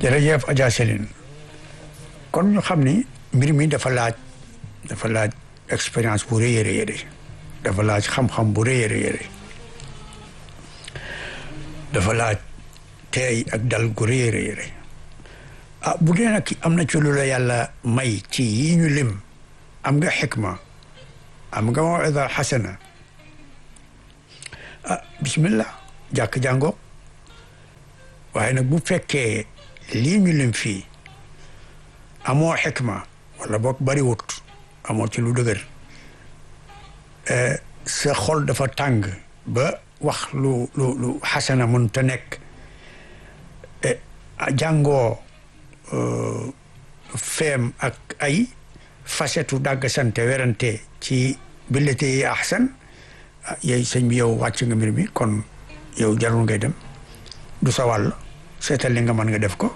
jërëjëf Adja Céline kon ñu xam ni mbir mi dafa laaj dafa laaj expérience bu rëy a rëy dafa laaj xam-xam bu rëy a rëy dafa laaj teey ak dal gu rëy a rëy ah bu dee nag am na ci lu la yàlla may ci yi ñu lim am nga xikma am nga mawida xasana ah bismillah jàkk jàngo waaye nag bu fekkee lii ñu lim fii amoo xikma wala boog bariwut amoo ci lu dëgër sa xol dafa tàng ba wax lu lu lu xasana mun te nekk jàngoo feem ak ay facetu dàgg sante werante ci billete yi ahsan yoy sëñ bi yow wàcc nga mbir mi kon yow jarul ngay dem du sa wàll seetal li nga mën nga def ko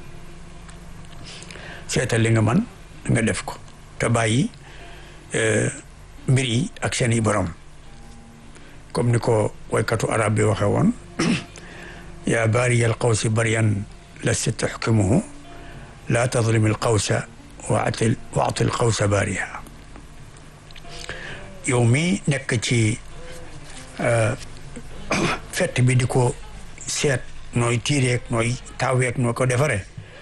seetal li nga mën nga def ko te bàyyi mbir yi ak seen i borom comme ni ko waykatu arab bi waxe woon yaa baariyal qawsi bariyan lasta tuxkimuhu laa tadlim al qawsa waatil waatil qawsa baariha yow mi nekk ci fett bi di ko seet nooy tiireeg nooy taaweeg noo ko defare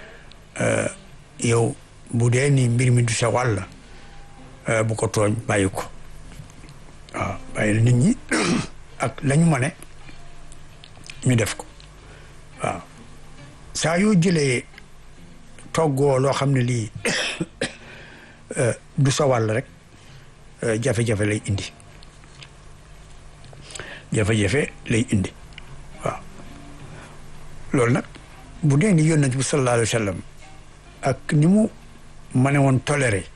yow bu dee ni mbir mi du sa wàll bu ko tooñ bàyyi ko waaw bàyyi nit ñi ak lañu ma ne ñu def ko waaw saa yoo jëlee toggoo loo xam ne lii du sa wàll rek jafe-jafe lay indi jafe-jafe lay indi waaw loolu nag bu dee ni yónnent bi sallallahu alayhi wa sallam ak ni mu ma ne woon toléré